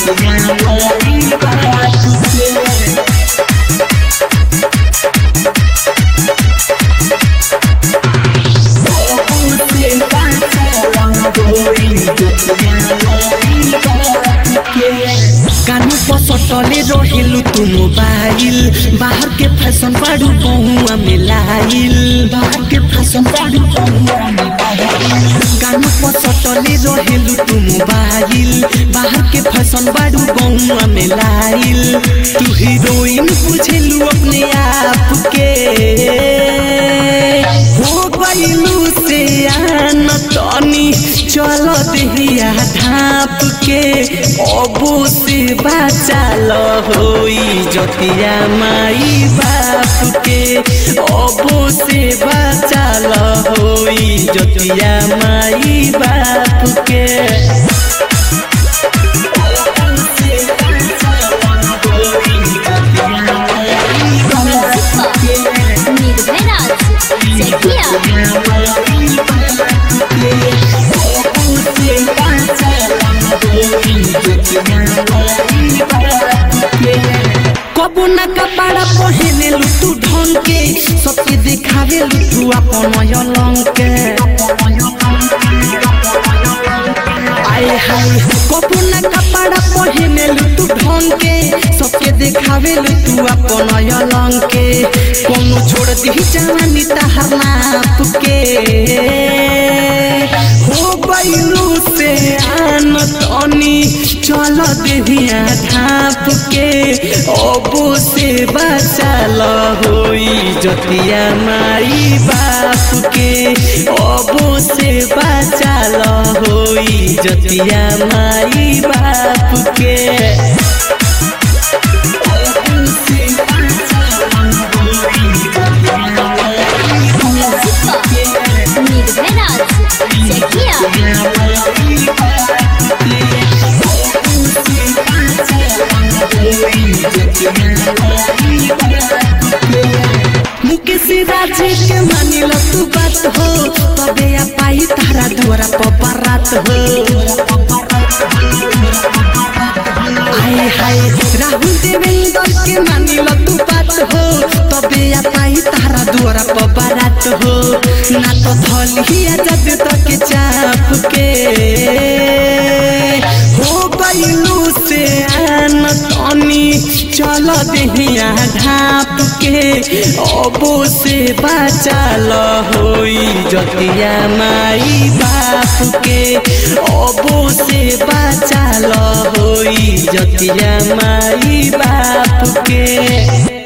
जतिया माई बाप के कानू पसटले रहेलु तू मोबाइल बाहर के फैशन बाड़ू बहुआ में लाइल बाहर के फैशन बाड़ू बहुआ में कानू पसटले रहेलु तू मोबाइल बाहर के फैशन बाड़ू बहुआ में लाइल तू हीरोइन बुझेलु अपने आप के हो गइलु से आन तनी चल देहिया ढाप के अबो से बाचाल होई जतिया माई बाप के अबो से बाचाल होई जतिया माई बाप के निर्भयराज जकिया कबो ना कपड़ा पहने लू तू ढंग के सबके दिखावे लू तू अपन अलंग के आए हाय कबो ना कपड़ा पहने लू तू ढंग के सबके दिखावे लू तू अपन अलंग के कोनो छोड़ दी जवानी तहर नाप के हो गइलू से आन तनी चल देहिया ढाप के अबो से बचाल होई जतिया माई बाप के अबो से बचाल होई जतिया माई बाप के निर्भयराज जकिया मुकेश राज के मानिल तू बात हो तबे आ पाई तारा द्वारा पपरात हो आए हाय राहुल देवेंद्र के मानिल तू बात हो तबे आ पाई तारा द्वारा पपरात हो ना तो धलिया जब तक चाप के हो गइलू से आन तनी चल देहिया ढाप के अबो से बचाल होई जतिया माई बाप के अबो से बचाल होई जतिया माई बाप के